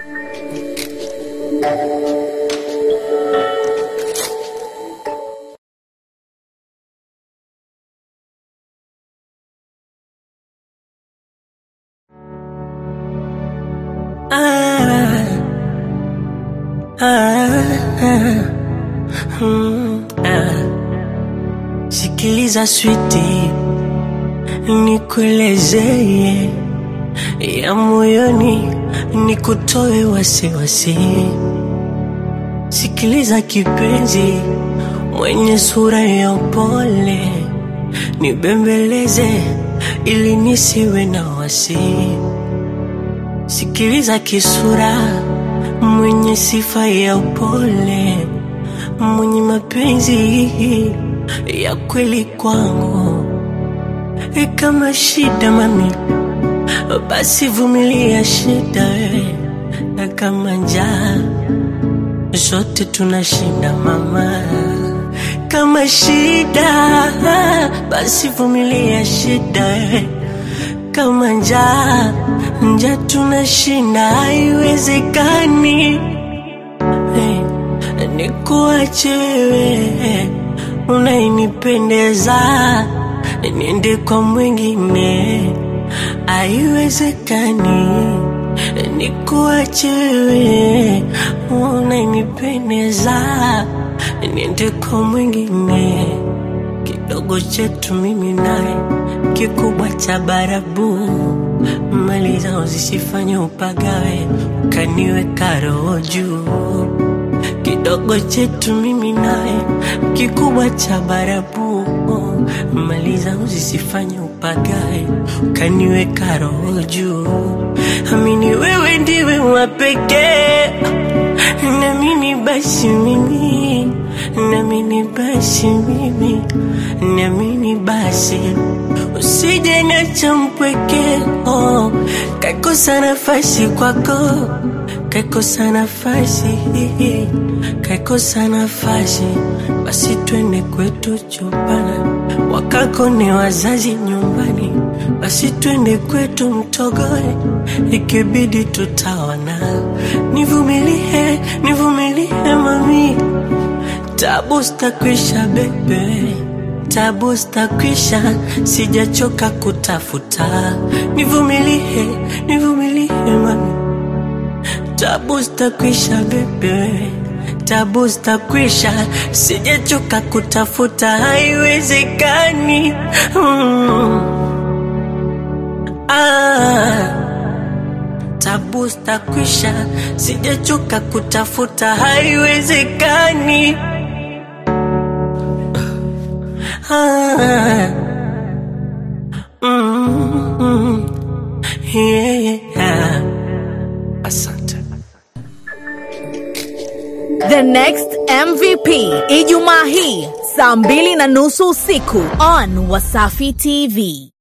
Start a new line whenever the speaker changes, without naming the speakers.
Sikiliza switi, nikuelezee ya moyoni, nikutoe wasiwasi. Sikiliza kipenzi, mwenye sura ya upole, nibembeleze ili nisiwe na wasi. Sikiliza kisura, mwenye sifa ya upole, mwenye mapenzi ya kweli kwangu. E, kama shida mami, basi vumilia shida we, na kama njaa zote tunashinda mama. Kama shida basi vumilia shida we, kama njaa njaa tunashinda, haiwezekani hey, nikuache wewe unainipendeza niende kwa mwingine, haiwezekani nikuache wewe unainipendeza niende kwa mwingine. Kidogo chetu mimi naye, kikubwa cha barabu, mali zao zisifanye upagawe, ukaniweka roho juu kidogo chetu mimi naye, kikubwa cha barabu, mali zangu zisifanye upagae, ukaniweka roho juu. Amini wewe ndiwe wa pekee, namini basi mimi, namini basi mimi, namini basi usije niacha mpweke, oh, kakosa nafasi kwako kaikosa nafasi, kaikosa nafasi, basi twende kwetu chupana, wakako ni wazazi nyumbani, basi twende kwetu mtogoe, ikibidi tutaona. Nivumilie, nivumilie mami, tabu zitakwisha bebe tabu zitakwisha, sijachoka kutafuta. Nivumilie, nivumilie mami tabu zitakwisha bebe, tabu zitakwisha, sijachoka kutafuta, haiwezekani mm. ah. Tabu zitakwisha, sijachoka kutafuta, haiwezekani ah. mm. yeah. Asante.
The Next MVP Ijumaa hii saa mbili na nusu usiku on Wasafi TV.